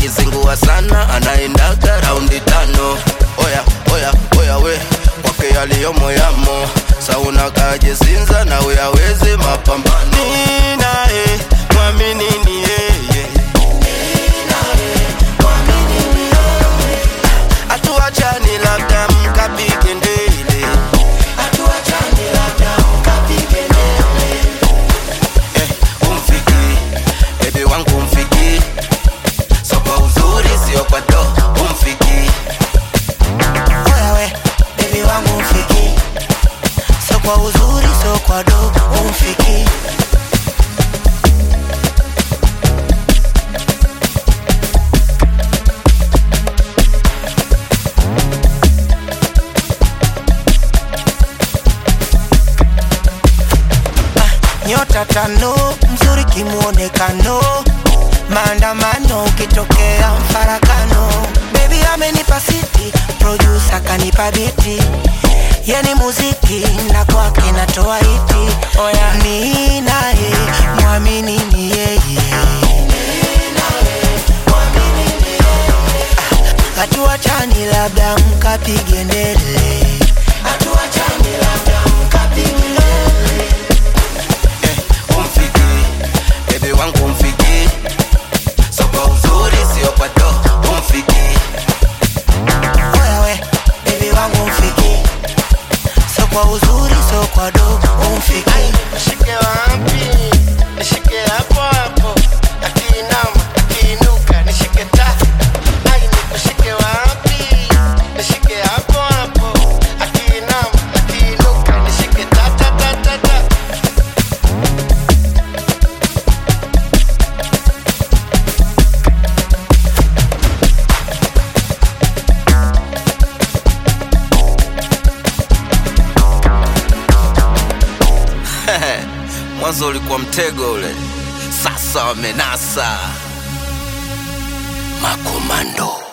akizingua sana anaendaga raundi tano oya oya oya we kwake yaliyomo yamo sauna kajesinza na uyawezi mapambano ninae mwamini ni yeye hatuachani labda mkapige ndele eh, umfiki bebi wangu umfiki so kwa uzuri sio kwa do umfiki Oya we, baby wangu mfiki So kwa uzuri, so kwa do umfiki Ah, Nyota tano, mzuri kimuonekano maandamano ukitokea mfarakano bebi amenipa siti produsa kanipa biti yani muziki na kwake natoa iti oya ni naye mwamini ni yeye hatuachani labda mkapige ndele eh, umfiki bebi wangu umfiki so kwa uzuri sio kwa do umfiki oya we bebi wangu mfiki so kwa uzuri so kwa do umfiki nishike wapi nishike hapo hapo akiinama akiinuka nishike ta ai nikushike wapi nishike hapo hapo akiinama akiinuka nishike ta ta ta ta ta mwanzo ulikuwa mtego ule sasa wamenasa makomando